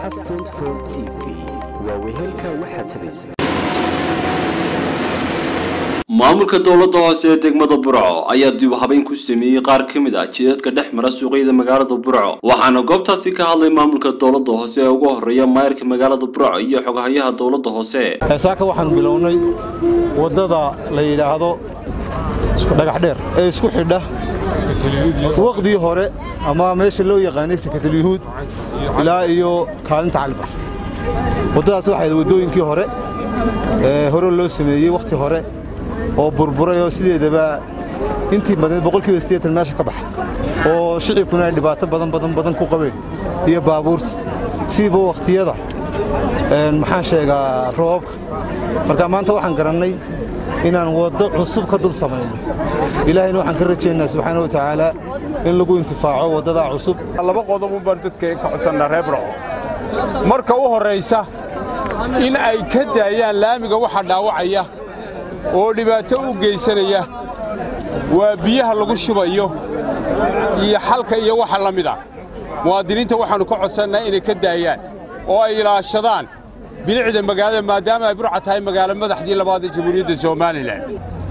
cas t v waa wehelka waxaad tabayso maamulka dowladda hoose ee degmada burco ayaa dib habeyn ku sameeyey qaar ka mid ah jidadka dhex mara suuqyada magaalada burco waxaana goobtaasi ka hadlay maamulka dowladda hoose ee ugu horeeya maayirka magaalada burco iyo xogahayaha dowladda hoose saaka waxaanu bilownay waddada la yidhaahdo dhagax dheer ee isku xidha waqdii hore ama meesha loo yaqaanay sakatalyahuud ilaa iyo kaalinta calbar waddadaas waxay waddooyinkii hore ee hore loo sameeyey wakhti hore oo burburay oo sideedaba intii badneed boqolkiiba siddeetan meesha ka baxa oo shicibkuna ay dhibaato badan badan badan ku qabeen iyo baabuurta siiba wakhtiyada maxaan sheegaa roobabka marka maanta waxaan garannay inaan waddo cusub ka dul samayno ilaahayna waxaan ka rajaynaa subxaana wa tacaala in lagu intifaaco waddadaa cusub laba qodobun baan dadka ka codsannaa reer burco marka u horraysa in ay ka daayaan laamiga waxa dhaawacaya oo dhibaato u geysanaya waa biyaha lagu shubayo iyo xalka iyo waxa la mid ah muwaadiniinta waxaannu ka codsannaa inay ka daayaan oo ay ilaashadaan bilicda magaalada maadaama ay burca tahay magaalo madaxdii labaad ee jamhuuriyadda somalilan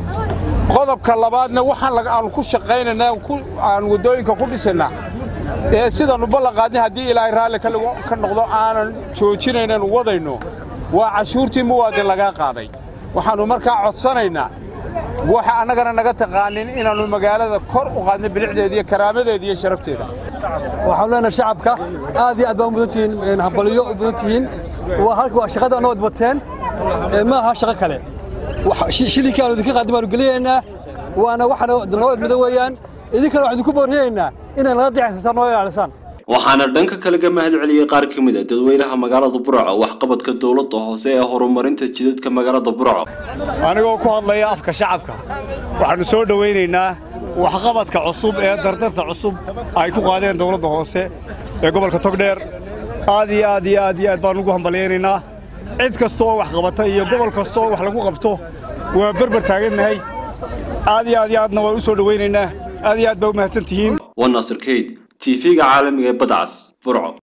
qodobka labaadna waxaan aanu ku shaqaynaynaa aan waddooyinka ku dhisannaa ee sidaannu ballanqaadnay haddii ilaahay raalli ka noqdo aanan joojinaynan wadayno waa cashuurtii muwaadin lagaa qaaday waxaannu markaa codsanaynaa waxa annagana naga taqaanin inaannu magaalada kor u qaadno bilicdeeda iyo karaamadeeda iyo sharafteeda waxaanu leenahay shacabka aad iyo aad baa u mudan tihiin hambalyo u mudan tihiin waa shaqada nabad bateen ma aha shaqo kale shilinkii aanu idinka qaadin baanu gelinaynaa waana waxaana nabad mudan weeyaan idinkana waxaan idinku boorriyaynaa inay naga dicaysataan noo ilaalisaan waxaana dhanka kale ka mahad celiyey qaar ka mid a dadweynaha magaalada burco waxqabadka dowladda hoose ee horumarinta jidadka magaalada burco anigoo ku hadlaya afka shacabka waxaannu soo dhowaynaynaa waxqabadka cusub ee dardarta cusub ay ku qaadeen dowladda hoose ee gobolka togdheer aad iyo aad iyo aad iyo aad baanu ugu hambalyaynaynaa cid kasta oo wax qabata iyo gobol kasta oo wax lagu qabto waa berber taagannahay aad iyo aad iyo aadna waan u soo dhowaynaynaa aad iyo aad baa u mahadsan tihiin waa naasir kayd tv-ga caalamiga ee badcas burco